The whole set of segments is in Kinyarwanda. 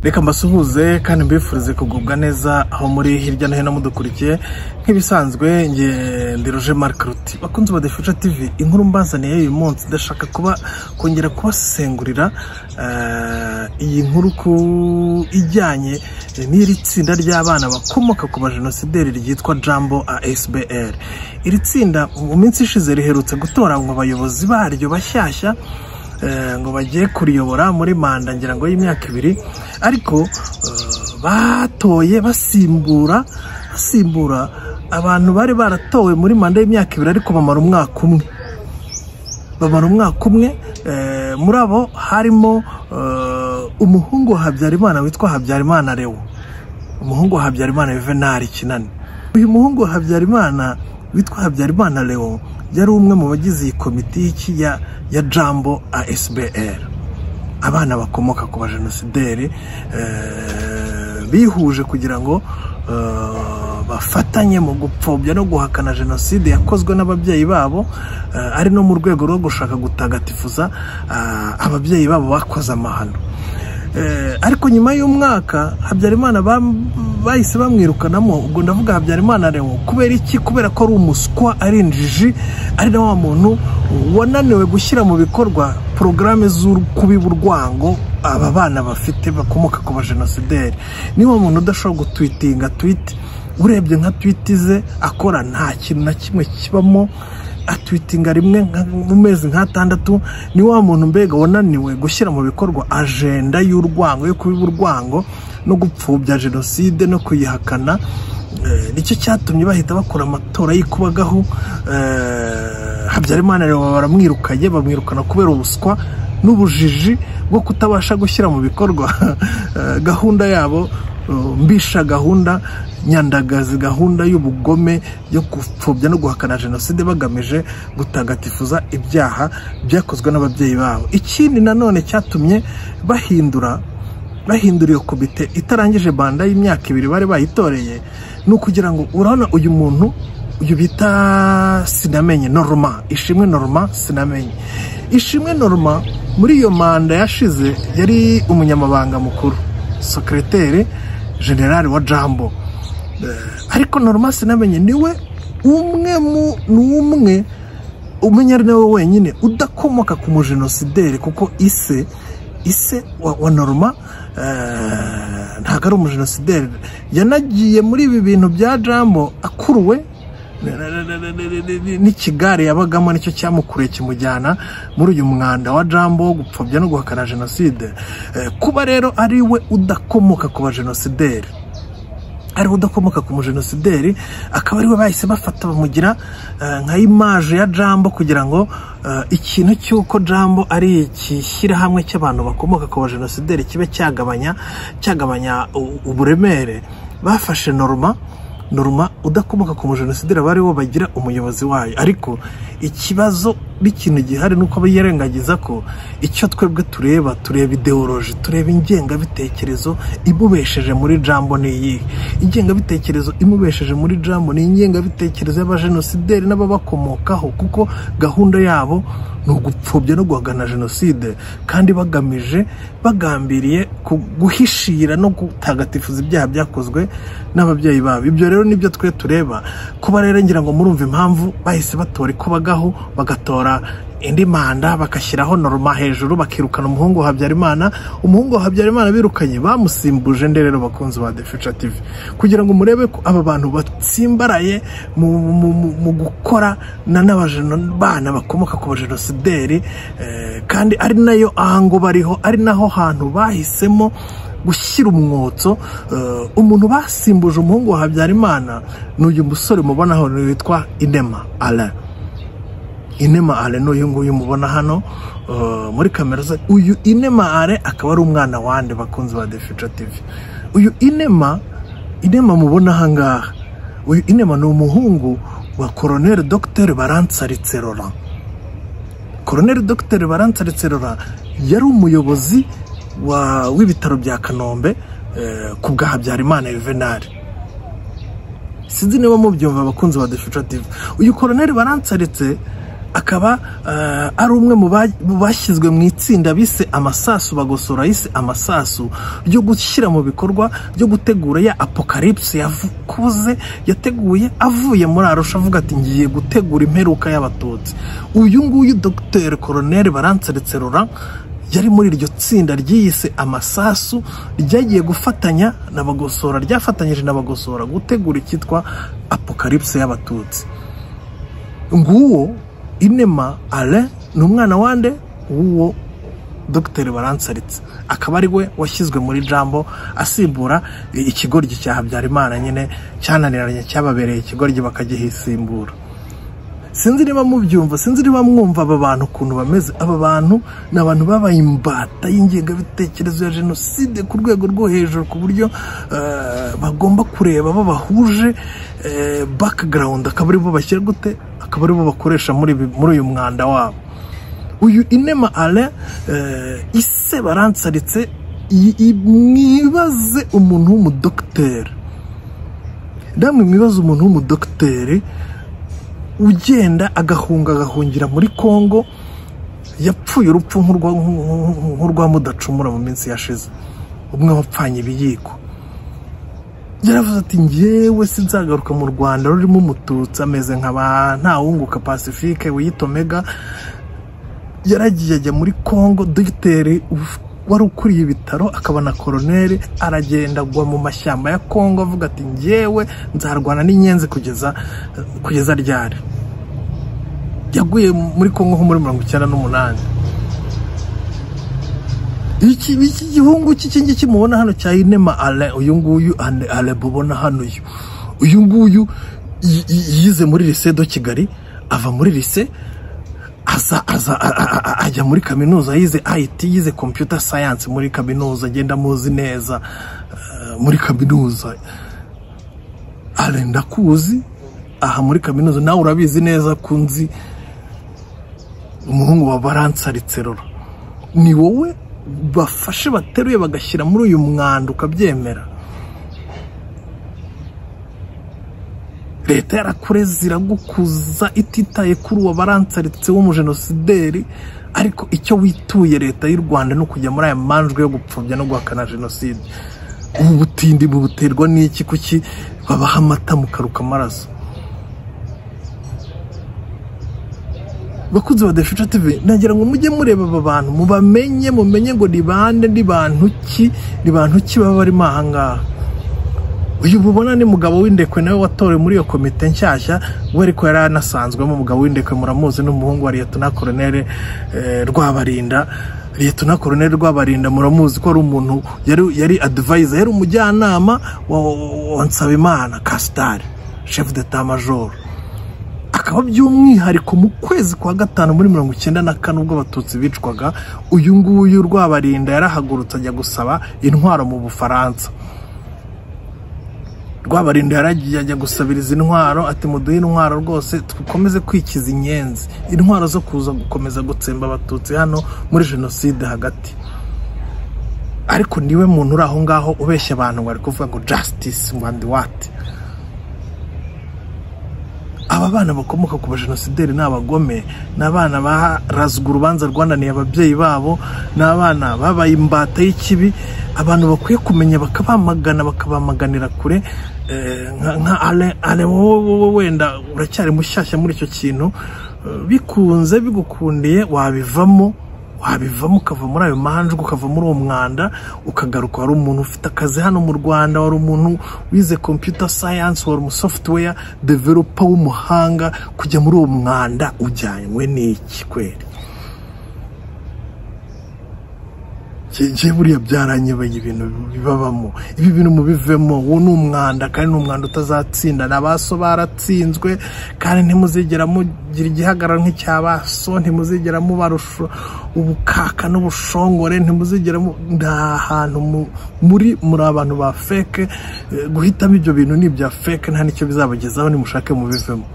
reka mbasuhuze kandi mbifurize kugubwa neza aho muri hirya no hino mudukurikiye nk'ibisanzwe nge ndi roje marike ruti bakunze badefisha tivi inkuru mbazaniye uyu munsi ndashaka kuba kongera kubasengurira iyi nkuru ku ijyanye n'iri tsinda ry'abana bakomoka ku bajenosideri ryitwa jambo asbr iri tsinda mu minsi ishize riherutse gutoranywa abayobozi baryo bashyashya ngo bagiye kuriyobora muri manda ngira ngo y'imyaka ibiri ariko batoye basimbura basimbura abantu bari baratowe muri manda y'imyaka ibiri ariko bamara umwaka umwe bamara umwaka umwe muri abo harimo umuhungu wa habyarimana witwa habyarimana rewo umuhungu wa habyarimana yuvenali kinani uyu muhungu wa habyarimana witwa habyarimana lewo yari umwe mu bagize iyi komiti y'iki ya jambo asbr abana bakomoka ku bajenosideri bihuje kugira ngo bafatanye mu gupfobya no guhakana jenoside yakozwe n'ababyeyi babo ari no mu rwego rwo gushaka gutagatifuza ababyeyi babo bakoze amahano ariko nyuma y'umwaka habyarimana bahise bamwirukanamo ubwo ndavuga habyarimana rewo kubera iki kubera ko ari umuswa ari injiji ari na wa muntu wananiwe gushyira mu bikorwa porogaramu z'ukubiba urwango aba bana bafite bakomoka ku bajenosideri niwo muntu udashobora gutwitinga twite urebye nka twite ze akora nta kintu na kimwe kibamo atwitinga rimwe mu mezi nk'atandatu ni wa muntu mbega wananiwe gushyira mu bikorwa ajenda y'urwango yo kubiba urwango no gupfubya jenoside no kuyihakana nicyo cyatumye bahita bakora amatora y'ikubagahu habyarimana baramwirukanye bamwirukana kubera ubuswa n'ubujiji bwo kutabasha gushyira mu bikorwa gahunda yabo mbisha gahunda nyandagazi gahunda y'ubugome yo gupfobya no guhakana jenoside bagamije gutagatifuza ibyaha byakozwe n'ababyeyi babo ikindi nanone cyatumye bahindura bahindura iyo komite itarangije banda y'imyaka ibiri bari bayitoreye ni ukugira ngo urabona uyu muntu uyu bita sinamenye norma ishimwe norma sinamenye ishimwe norma muri iyo manda yashize yari umunyamabanga mukuru sekereteri generali wa jambo ariko normal sinamenye niwe umwe ni umwe umenya ari nawe wenyine udakomoka ku mujenosideri kuko ise ise wa norma ntabwo ari umujenosideri yanagiye muri ibi bintu bya jambo akuruwe n'ikigare yabagamo nicyo cyamukuriye kimujyana muri uyu mwanda wa jambo wo gupfobya no guhakana jenoside kuba rero ari we udakomoka ku bajenosideri ariwe udakomoka ku mujenosideri akaba ariwe bahise bafata bamugira nka imaje ya jambo kugira ngo ikintu cy'uko jambo ari ikishyirahamwe cy'abantu bakomoka ku bajenosideri kibe cyagabanya cyagabanya uburemere bafashe norma norma udakomoka ku mujenosideri aba ariwo bagira umuyobozi wayo ariko ikibazo n'ikintu gihari ni uko birengagiza ko icyo twebwe tureba tureba ideoloji tureba ingengabitekerezo imubesheje muri jambo ni iyihe ingengabitekerezo imubesheje muri jambo ni ingengabitekerezo y'abajenosideri n'ababakomokaho kuko gahunda yabo ni ugupfobya no guhagana jenoside kandi bagamije bagambiriye guhishira no gutagatifuza ibyaha byakozwe n'ababyeyi babo ibyo rero nibyo twe tureba kuba rero ngira ngo murumva impamvu bahise batora ikubagaho bagatora indi manda bagashyiraho norma hejuru bakirukana umuhungu wa habyarimana umuhungu wa habyarimana birukanye bamusimbuje nderero bakunzi ba defica tivi kugira ngo murebe ko aba bantu batsimbaraye mu gukora n'abana bakomoka ku bajenosideri kandi ari nayo ahango bariho ari naho hantu bahisemo gushyira umwotso umuntu basimbuje umuhungu wa habyarimana ni uyu musore mubona hano witwa inema ara inema are ni uyu nguyu mubona hano muri kamera ze uyu inema are akaba ari umwana wande bakunze ba defica tivi uyu inema inema mubona ahangaha uyu inema ni umuhungu wa koroneri dogiteri baransaritse rora koroneri dogiteri baransaritse rora yari umuyobozi w'ibitaro bya kanombe ku bwa habyarimana yuvenali sinzi niba mubyumva abakunzi ba defica tivi uyu koroneri baransaritse akaba eh, ari umwe mu ba- mu bashyizwe mu itsinda bise amasasu bagosora yise amasasu ryo gushyira mu bikorwa ryo gutegura ya apocalypse yakuze yateguye avuye muri arusha avuga ati ngiye gutegura imperuka y'abatutsi uyu nguyu dr colonel baranseretse rora yari muri iryo tsinda ryiyise amasasu ryagiye gufatanya na bagosora ryafatanyije na bagosora gutegura icyitwa apocalypse y'abatutsi nguwo inema ale ni umwana wande w'uwo dogiteri baransaritse akaba ari we washyizwe muri jambo asimbura i- ikigoryi cya habyarimana nyine cyananiranye cyababereye ikigoryi bakagihisimbura sinzi niba mubyumva sinzi niba mwumva aba bantu ukuntu bameze aba bantu ni abantu babaye imbata y'ingengabitekerezo ya jenoside ku rwego rwo hejuru ku buryo eh, bagomba kureba babahuje eh, background akaba aribo bashyira gute akaba aribo bakoresha muri ibi- muri uyu mwanda wabo uyu inema ale ise baransaritse i- i- mwibaze umuntu w'umudogiteri namwe mwibaze umuntu w'umudogiteri ugenda agahunga agahungira muri kongo yapfuye urupfu nk'urwa- nk'u- nk'urwa mudacumura mu minsi yashize umwe wapfanye ibiyiko yaravuze ati ngewe sinzagaruka mu rwanda rurimo umututsi ameze nka ba ntawunguka pacifique wiyitomega yaragiye ajya muri congo dogiteri uf- wari ukuriye ibitaro akaba na koroneri aragenda agwa mu mashyamba ya congo avuga ati ngewe nzarwana n'inyenzi kugeza kugeza ryari yaguye muri congo nko muri mirongo icyenda n'umunani iki iki gihungu cy'iki ngiki mubona hano cya inema ale uyu nguyu ale- ale mubona hano uyu uyu nguyu yi- yi- yize muri lise do kigali ava muri lise aza aza a- a- a- ajya muri kaminuza yize IT yize computer science muri kaminuza agenda muzi neza eh, muri kaminuza ale ndakuzi aha muri kaminuza nawe urabizi neza kunzi umuhungu wa baransaritse rora ni wowe bafashe bateruye bagashyira muri uyu mwanda ukabyemera leta yarakureze iragukuza ititaye kuri uwo baransaritse w'umujenosideri ariko icyo wituye leta y'u rwanda ni ukujya muri aya manjwe yo gupfobya no guhakana jenoside ubu butindi bubuterwa n'iki kuki babaha amata mukaruka amaraso bakunzi ba defisha tv nagira ngo mujye mureba aba bantu mubamenye mumenye ngo ni bande ni bantu ki ni bantu ki baba barimo aha ngaha uyu mubona ni mugabo w'indekwe nawe watorewe muri iyo komite nshyashya we ariko yari anasanzwemo umugabo w'indekwe muramuzi n'umuhungu wa liyetona koronere eh, rwabarinda liyetona koronere rwabarinda muramuzi ko ari umuntu yari yari adivayiza yari umujyanama wa, wa, wa nsabimana kasitari shefu deta majoro akaba by'umwihariko mu kwezi kwa gatanu muri mirongo icyenda na kane ubwo abatutsi bicwaga uyu nguyu rwabarinda yarahagurutse ajya gusaba intwaro mu bufaransa rwabarinda yaragiye ajya gusabiriza intwaro ati muduhe intwaro rwose dukomeze kwikiza inyenzi intwaro zo kuza gukomeza gutsemba abatutsi hano muri jenoside hagati ariko niwe muntu uri aho ngaho ubeshya abantu ngo ari kuvuga ngo justice and what aba bana bakomoka ku bajenosideri ni abagome ni abana barazwa urubanza rwananiye ababyeyi babo ni abana babaye imbata y'ikibi abantu bakwiye kumenya bakabamagana bakabamaganira kure Eh, nka- nka ale ale wowe wowe wenda uracyari mushyashya muri icyo kintu Eh, bikunze bigukundiye wabivamo wabivamo ukava muri ayo manjwe ukava muri uwo mwanda ukagaruka wari umuntu ufite akazi hano mu rwanda wari umuntu wize computer science wari umusoftware developer w'umuhanga kujya muri uwo mwanda ujyanywe n'iki kweri njye buriya byaranyebeye ibintu bibabamo ibi bintu mubivemo uwo ni umwanda kandi ni umwanda utazatsinda ni abaso baratsinzwe kandi ntimuzigera mugira igihagararo nk'icyabaso ntimuzigera mubarusha ubukaka n'ubushongore ntimuzigera mu- nta hantu mu- muri muri abantu ba feke Eh, guhitamo ibyo bintu ni ibya feke nta n'icyo bizabagezaho nimushake mubivemo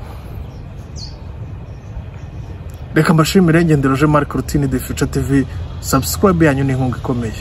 reka mbashimire ngendero je marc rutini de future tv subscribe yanyu ni inkunga ikomeye